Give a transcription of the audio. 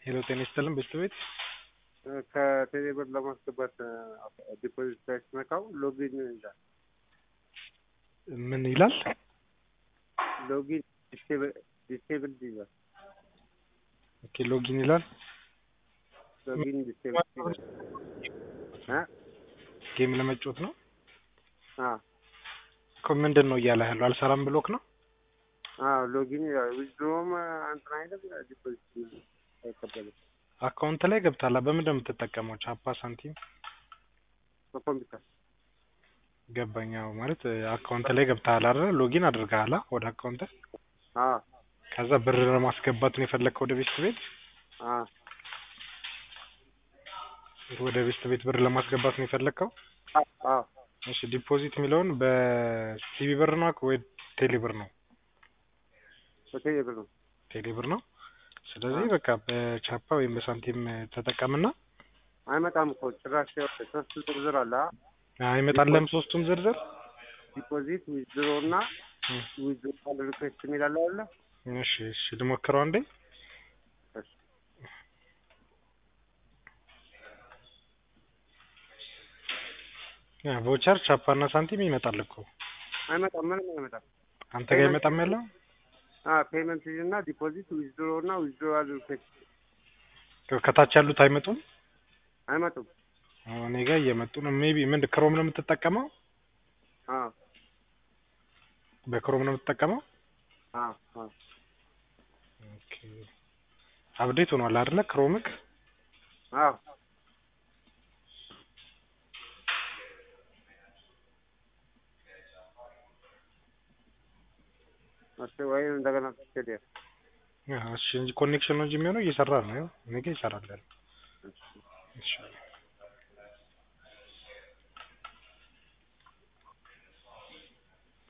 ሄሎ ጤና ይስጥልን ቤት ከቴሌ ብር ለማስገባት ዲፖዚት ላይ ስነካው ሎጊን ይላል። ምን ይላል? ሎጊን ዲስቴብል ይላል። ኦኬ ሎጊን ይላል። ሎጊን ዲስቴብል ይላል። እ ጌም ለመጫወት ነው አ እኮ ምንድን ነው እያለ ያለው? አልሰራም ብሎክ ነው። አ ሎጊን ይላል። ዊዝድሮም እንትን አይደል ዲፖዚት አይቀበልም። አካውንት ላይ ገብታላ። በምንድን ነው የምትጠቀመው? ቻፓ ሳንቲም በኮምፒውተር ገባኛው ማለት አካውንት ላይ ገብተሃል አይደል? ሎጊን አድርገሃል ወደ አካውንት። አ ከዛ ብር ለማስገባት ነው የፈለግከው ወደ ቤት ቤት አ ወደ ቤት ቤት ብር ለማስገባት ነው የፈለግከው? አ አ እሺ ዲፖዚት የሚለውን በሲቢ ብር ነው ወይ ቴሌ ብር ነው? በቴሌ ብር ነው። ቴሌ ብር ነው። ስለዚህ በቃ በቻፓ ወይም በሳንቲም ተጠቀምና አይመጣም እኮ ጭራሽ ሶስት ዝርዝር አለ። አ አይመጣለም ሶስቱም ዝርዝር ዲፖዚት ዊዝድሮ እና ዊዝድሮ ሪኩዌስት የሚል አለ አይደለ? እሺ እሺ ልሞክረው አንዴ እሺ ያ ቮቸር ቻፓ እና ሳንቲም ይመጣል እኮ አይመጣም፣ ምንም አይመጣም። አንተ ጋር ይመጣም ያለው አ ፔመንት እና ዲፖዚት ዊዝድሮ እና ዊዝድሮ ሪኩዌስት ከታች ያሉት አይመጡም። አይመጡም። እኔ ጋር እየመጡ ነው። ሜቢ ምንድን ክሮም ነው የምትጠቀመው? አ በክሮም ነው የምትጠቀመው? አ አ ኦኬ አፕዴት ሆኗል አይደለ? ክሮምክ አ እሺ ወይም እንደገና ትሄድ እሺ እንጂ ኮኔክሽን ነው እንጂ የሚሆነው እየሰራ ነው። እኔ ጋር ይሰራል። እሺ